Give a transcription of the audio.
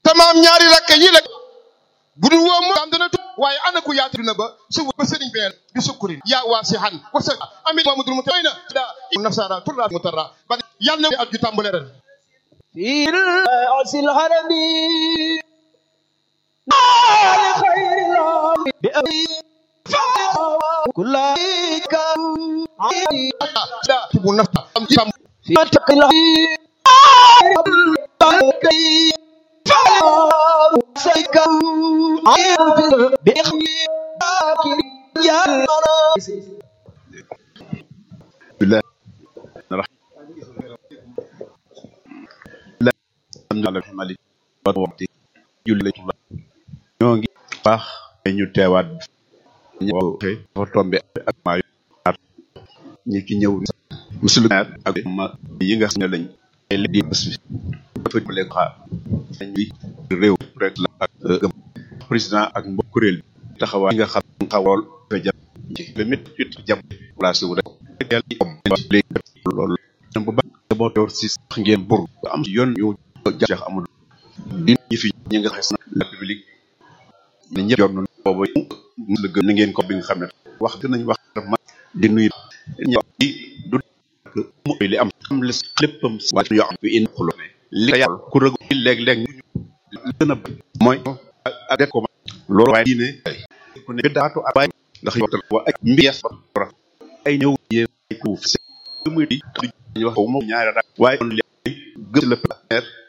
tamaam ñaari rakk yi la bu dul woo moom dana tu waaye ana ku yaatu na ba su ba sëriñ benn bi sukkurin yaa waa si xan wa sa amin mamadul mu tay na da nasara turra mu tarra ba yàlla na at ju tàmbale ren في رأس الهرم لخير العام بأبي كل كم da bu nafta am tam في تقل سيكم بإخلاك يا alhamdulilah malik waxti julli la ñoo ngi baax ñu teewaat ñëw dafa tombe ak maa yu ñi ci ñëw monsieur le maire ak ma yi nga xam ne lañ ay li di bés bi dafa jëmale xaar dañuy réew rek la ak gëm président ak mbokk kuréel bi taxawaay yi nga xam ne xawool dafa jàpp ci le mit it jàpp placé wu rek yàlla yi om léegi loolu bu baax boo yor si sax ngeen bur am ci yoon ñu Cheikh Amadou di ñi fi ñi nga xam ne la République ne ñëpp yor nañu boobu mu la gën na ngeen ko bi nga xam ne wax gën nañ wax ma di nuyu ñi du mu li am am la léppam waaye yoo xam ne indi xulo li nga yàlla ku rëg léeg-léeg ñu gën a mooy ak ko loolu waaye diine ku ne daatu waaye ndax yow wa ak mbies ba ay ñëw yee ay kuuf muy di ñu wax ko moom ñaari waaye kon gëm la